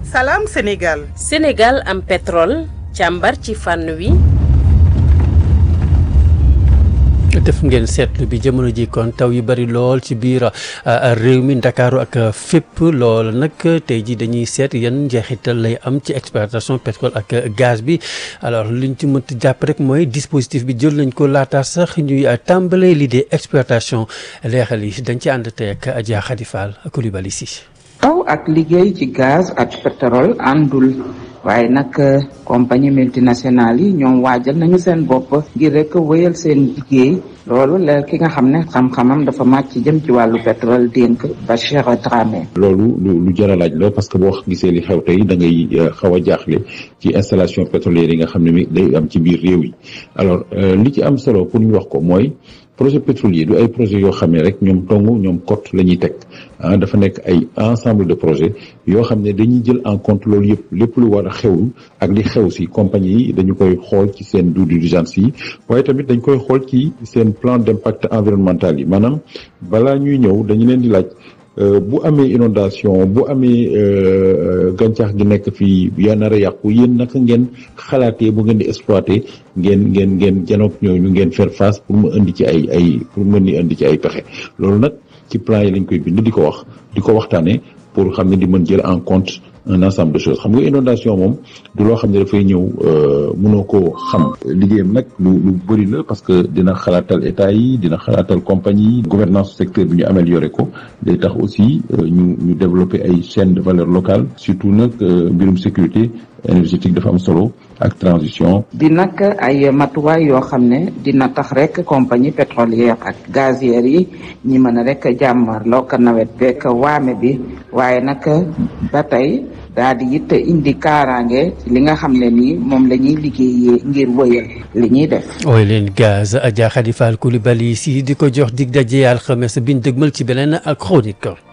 Salam Sénégal. Sénégal am pétrole càmbar ci fànn wi. def ngeen seetlu bi jamono ji kon taw yu bari lool ci biir réew mi ndakaaru ak fépp lool nag tey ji dañuy seet yan njeexital lay am ci exploitation pétrole ak gaz bi alors liñ ci mënti jàpp rek mooy dispositif bi jël nañ ko laata sax ñuy tàmbalee l'idée exploitation leexal yi dañ ci ànd tey ak Adja Khady Fall Coulibaly si taw ak liggéey ci gaz ak pétrole àndul waaye nag compagnie multinationale yi ñoom waajal nañu seen bopp ngir rek wéyal seen liggéey loolu la ki nga xam ne xam-xamam dafa màcc jëm ci wàllu pétrole dénk Bachir Dramé. loolu lu lu jar a laaj la parce que boo gisee li xew tey da ngay xaw a jaaxle ci installation pétrolière yi nga xam ne mi day am ci biir réew yi alors li ci am solo pour ñu wax ko mooy. projet pétrolier du ay projet yoo xam ne rek ñoom tong ñoom cote la ñuy teg ah dafa nekk ay ensemble de projet yoo xam ne dañuy jël en compte loolu yëpp lépp lu war a xew ak li xew si compagnie yi dañu koy xool ci seen due diligence yi waaye tamit dañ koy xool ci seen plan d'impact environnemental yi maanaam balaa ñuy ñëw dañu leen di laaj bu amee inondation bu amee gàncax gi nekk fii yaa nar a yàqu yéen naka ngeen xalaatee bu ngeen di exploiter ngeen ngeen ngeen janoog ñooñu ngeen faire face pour mu indi ci ay ay pour mu ni indi ci ay pexe loolu nag ci plan yi lañ koy bind di ko wax di ko waxtaanee pour xam ne di mën jël en compte un ensemble de choses xam nga inondation moom du loo xam ne dafay ñëw mënoo koo xam liggéeyam nag lu lu bëri la parce que dina xalaatal état yi dina xalaatal compagnie yi gouvernance secteur bi ñu amélioré ko day tax aussi ñu ñu développer ay chaînes de valeur locale surtout nag mbirum sécurité énergétique dafa am solo ak transition di nag ay matuwaay yoo xam ne dina tax rek compagnie pétrolière ak gazière yi ñi mën a rek jàmmarloo ko nawet beeg waame bi waaye nag ba tey daal di it indi kaaraange li nga xam ne nii moom la ñuy liggéeyee ngir wëyal li ñuy def. ooy leen gaz Adja Khady Fall Coulibaly si di ko jox dig daje alxames biñ dëgmal ci beneen ak chronique.